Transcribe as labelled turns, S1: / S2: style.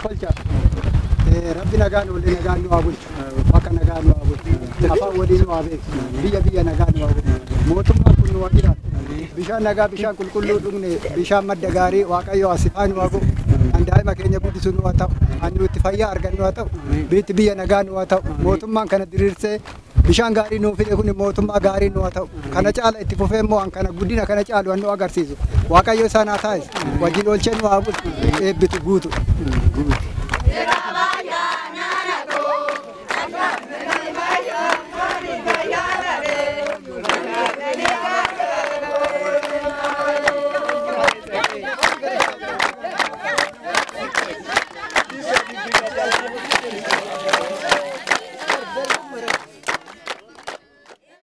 S1: kolcha. Rabbi nagaan oollee nagaan nu haa bulchu. Bakka nagaan nu haa bulchu. Afaan waliin nu haa beeksisu. Biyya biyya nagaan nu haa bulchu. Mootummaan kun nu haa jiraatu. Bishaan nagaa bishaan qulqulluu dhugne bishaan madda gaarii waaqayyo asifaa nu haa godhu. Kan daa'ima keenya guddisu nu haa ta'u. Kan nuti fayyaa argannu haa ta'u. Biitti biyya nagaa nu haa ta'u. Mootummaan kana diriirsee bishaan gaarii nuu fide kun mootummaa gaarii nu haa ta'u. Kana caala itti fufee immoo an kana guddina kana caalu an nu agarsiisu. Waaqayyo isaan haa taa'is. Wajjin oolchee nu haa bulchu. Eebbitu guutu.